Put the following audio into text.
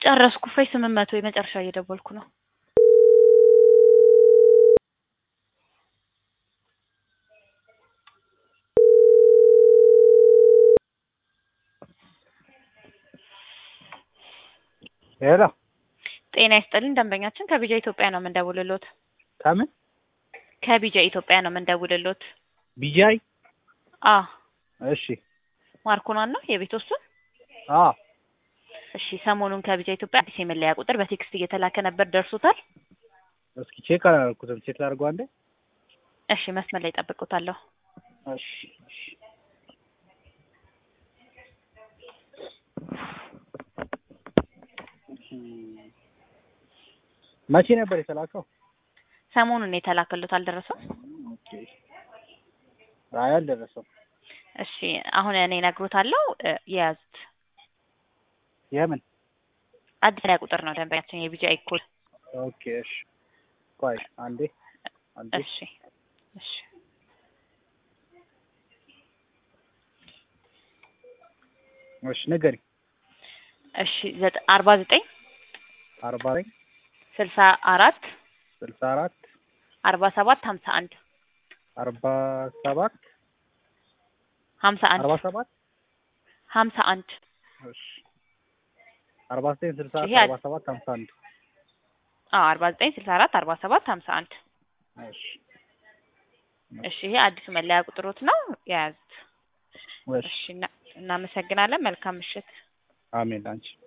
ጨረስኩ። ፌስ ስምንት መቶ የመጨረሻ እየደወልኩ ነው። ሄሎ ጤና ይስጥልኝ ደንበኛችን ከቢጃ ኢትዮጵያ ነው የምንደውልሎት። ከምን ከቢጃ ኢትዮጵያ ነው የምንደውልሎት። ቢጃይ? አ እሺ ማርኮናን ነው የቤት ውስጡን? አ እሺ ሰሞኑን ከቢጃ ኢትዮጵያ አዲስ የመለያ ቁጥር በቴክስት እየተላከ ነበር፣ ደርሶታል? እስኪ ቼክ አላደረኩትም። ቼክ ላድርገው አንዴ። እሺ መስመር ላይ ጠብቁታለሁ። እሺ እሺ መቼ ነበር የተላከው? ሰሞኑን የተላከሉት አልደረሰም? ኦኬ አይ አልደረሰም። እሺ አሁን እኔ እነግሮታለሁ፣ እ የያዙት የምን? አዲስ መለያ ቁጥር ነው ደንበኛችን የቢጃ ኢኮል። ኦኬ እሺ ቆይ አንዴ አንዴ እሺ እሺ እሺ ንገሪ። እሺ ዘጠ- አርባ ዘጠኝ አርባ ዘጠኝ ስልሳ አራት ስልሳ አራት አርባ ሰባት ሀምሳ አንድ አርባ ሰባት ሀምሳ አንድ አርባ ሰባት ሀምሳ አንድ እሺ አርባ ዘጠኝ ስልሳ ይሄ አራት አድ- አርባ ሰባት ሀምሳ አንድ አዎ አርባ ዘጠኝ ስልሳ አራት አርባ ሰባት ሀምሳ አንድ እሺ እሺ ይሄ አዲሱ መለያ ቁጥሮት ነው የያዙት። እሺ እሺ እና- እናመሰግናለን። መልካም ምሽት። አሜን አንቺ